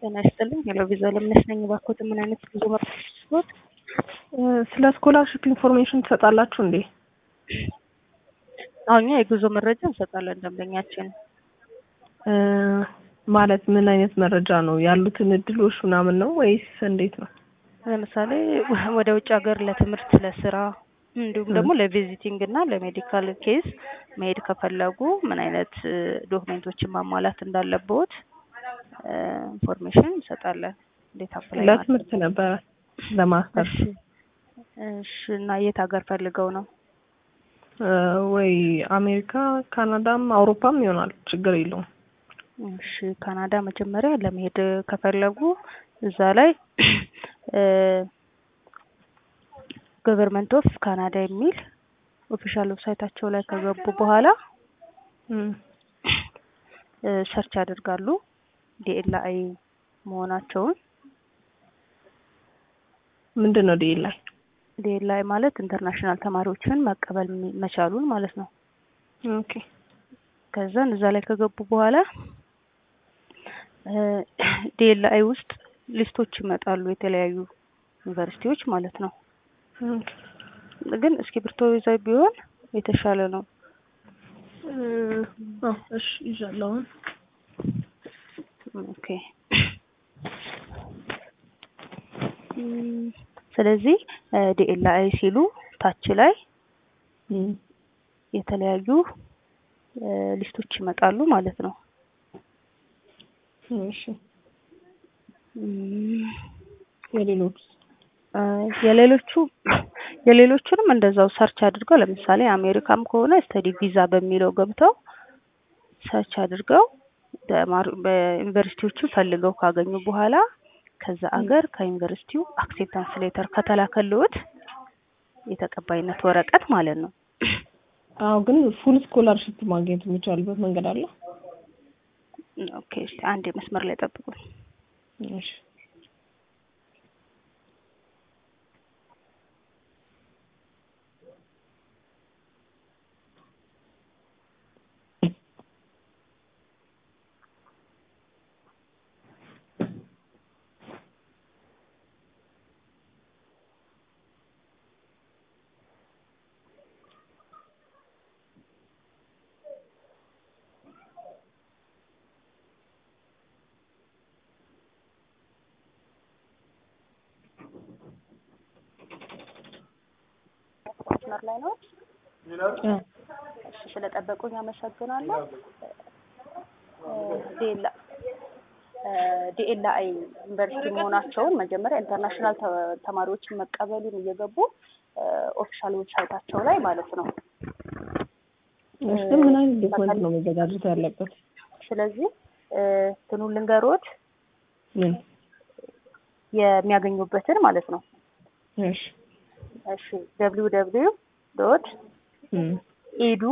ጤና ይስጥልኝ። ሄሎ ቪዛ ለምነሽ ነኝ። እባክዎት ምን አይነት ጉዞ መርቶት? ስለ ስኮላርሽፕ ኢንፎርሜሽን ትሰጣላችሁ እንዴ? አዎ እኛ የጉዞ መረጃ እንሰጣለን ደንበኛችን። ማለት ምን አይነት መረጃ ነው? ያሉትን እድሎች ምናምን ነው ወይስ እንዴት ነው? ለምሳሌ ወደ ውጭ ሀገር ለትምህርት፣ ለስራ እንዲሁም ደግሞ ለቪዚቲንግ እና ለሜዲካል ኬዝ መሄድ ከፈለጉ ምን አይነት ዶክሜንቶችን ማሟላት እንዳለብዎት ኢንፎርሜሽን እንሰጣለን። እንዴት አፕላይ ለትምህርት ነበረ ለማስተር እሺ። እና የት ሀገር ፈልገው ነው? ወይ አሜሪካ፣ ካናዳም አውሮፓም ይሆናል ችግር የለውም። እሺ ካናዳ መጀመሪያ ለመሄድ ከፈለጉ እዛ ላይ ገቨርንመንት ኦፍ ካናዳ የሚል ኦፊሻል ዌብሳይታቸው ላይ ከገቡ በኋላ ሰርች ያደርጋሉ ዲኤልአይ መሆናቸውን። ምንድን ነው ዲኤልአይ? ዲኤልአይ ማለት ኢንተርናሽናል ተማሪዎችን መቀበል መቻሉን ማለት ነው። ኦኬ ከዛን እዛ ላይ ከገቡ በኋላ ዲኤልአይ ውስጥ ሊስቶች ይመጣሉ፣ የተለያዩ ዩኒቨርሲቲዎች ማለት ነው። ግን እስክሪብቶ ይዘው ቢሆን የተሻለ ነው። እሺ ይዣለሁ። ኦኬ ስለዚህ ዲኤልአይ ሲሉ ታች ላይ የተለያዩ ሊስቶች ይመጣሉ ማለት ነው። እሺ የሌሎች የሌሎቹ የሌሎቹንም እንደዛው ሰርች አድርገው ለምሳሌ አሜሪካም ከሆነ ስተዲ ቪዛ በሚለው ገብተው ሰርች አድርገው በዩኒቨርሲቲዎቹ ፈልገው ካገኙ በኋላ ከዛ አገር ከዩኒቨርሲቲው አክሴፕታንስ ሌተር ከተላከልዎት የተቀባይነት ወረቀት ማለት ነው። አዎ ግን ፉል ስኮላርሽፕ ማግኘት የሚቻልበት መንገድ አለ? ኦኬ እስቲ አንድ መስመር ላይ ጠብቁኝ። እሺ መስመር ላይ ነው። እሺ ስለጠበቁኝ አመሰግናለሁ። ዲኤል ዲኤልአይ ዩኒቨርሲቲ መሆናቸውን መጀመሪያ ኢንተርናሽናል ተማሪዎችን መቀበሉን እየገቡ ኦፊሻል ዌብሳይታቸው ላይ ማለት ነው። እሺ ምን አይነት ዶክመንት ነው መዘጋጀት ያለበት? ስለዚህ እንትኑን ልንገሮት ምን የሚያገኙበትን ማለት ነው። እሺ እሺ ደብሊው ደብሊው ዶት ኢዱ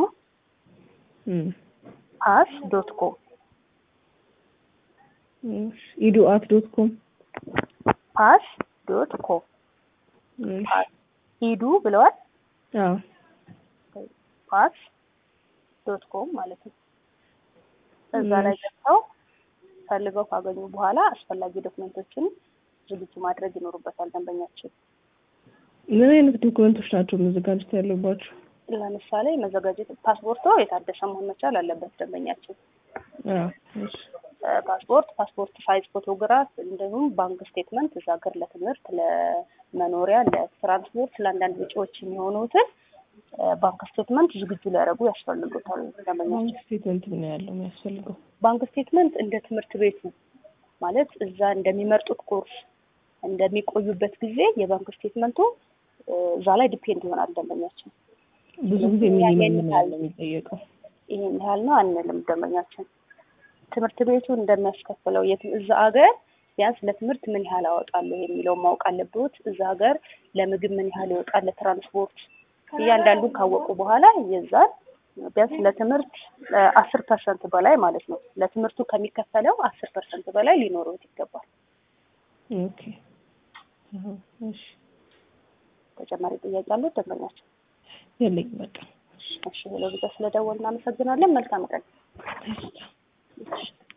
ፓስ ዶት ኮም ኢዱ አት ዶት ኮም ፓስ ዶት ኮም ኢዱ ብለዋል። አዎ ፓስ ዶት ኮም ማለት ነው። እዛ ላይ ገብተው ፈልገው ካገኙ በኋላ አስፈላጊ ዶክመንቶችን ዝግጁ ማድረግ ይኖሩበታል ደንበኛችን። ምን አይነት ዶክመንቶች ናቸው መዘጋጀት ያለባቸው? ለምሳሌ መዘጋጀት ፓስፖርቶ የታደሰ መሆን መቻል አለበት ደንበኛችን። ፓስፖርት፣ ፓስፖርት ሳይዝ ፎቶግራፍ፣ እንዲሁም ባንክ ስቴትመንት እዛ ሀገር ለትምህርት፣ ለመኖሪያ፣ ለትራንስፖርት፣ ለአንዳንድ ወጪዎች የሚሆኑትን ባንክ ስቴትመንት ዝግጁ ሊያደርጉ ያስፈልጉታል ደንበኛችን። ባንክ ስቴትመንት ምን ያለው የሚያስፈልገው? ባንክ ስቴትመንት እንደ ትምህርት ቤቱ ማለት እዛ እንደሚመርጡት ኮርስ እንደሚቆዩበት ጊዜ የባንክ ስቴትመንቱ እዛ ላይ ዲፔንድ ይሆናል ደንበኛችን። ብዙ ጊዜ ሚኒመም ምን ያህል ነው የሚጠየቀው? ይሄን ያህል ነው አንልም ደንበኛችን። ትምህርት ቤቱ እንደሚያስከፍለው እዛ ሀገር ቢያንስ ለትምህርት ምን ያህል አወጣለሁ የሚለውን ማወቅ አለብዎት። እዛ ሀገር ለምግብ ምን ያህል ይወጣል፣ ለትራንስፖርት እያንዳንዱን ካወቁ በኋላ የዛን ቢያንስ ለትምህርት አስር ፐርሰንት በላይ ማለት ነው ለትምህርቱ ከሚከፈለው አስር ፐርሰንት በላይ ሊኖረውት ይገባል። ኦኬ እሺ ተጨማሪ ጥያቄ አለው ደንበኛችን? የለኝም በቃ። እሺ ሄሎ ቪዛ ስለደወልን እናመሰግናለን። መልካም ቀን።